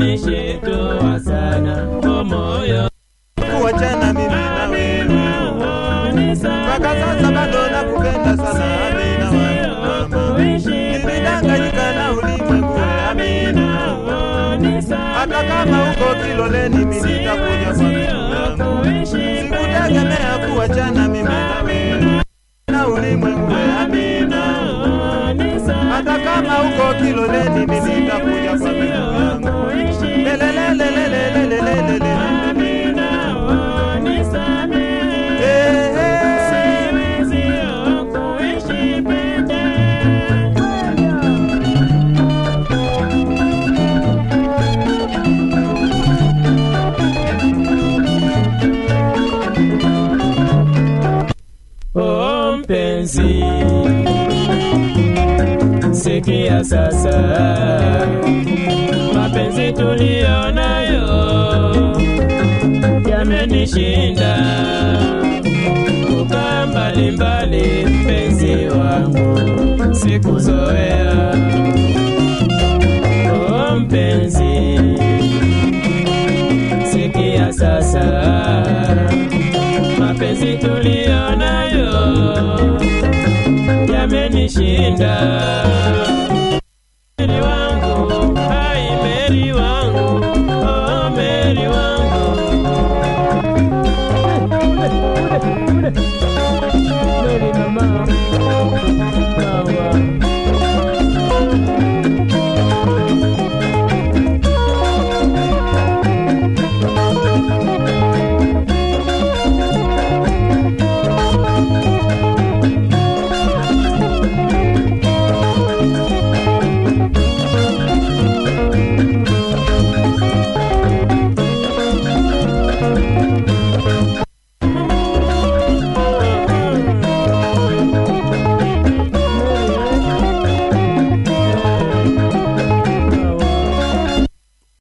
yamenishtua sana kwa moyo kuachana mimi na wewe mpaka sasa bado nakupenda sana Amina wangu mama nilidanganyika na ulimwengu Amina hata kama uko kiloleni mimi nitakuja kwa miguu yangu sikutegemea kuachana mimi na wewe na ulimwengu Amina hata kama uko kiloleni mimi nitakuja kwa miguu yangu lelelelelelelelelelele Eh, eh. Oh mpenzi, sikia sasa, mapenzi tuliyo nayo yamenishinda. Kukaa mbali mbali, mpenzi wangu, sikuzoea. Oh mpenzi,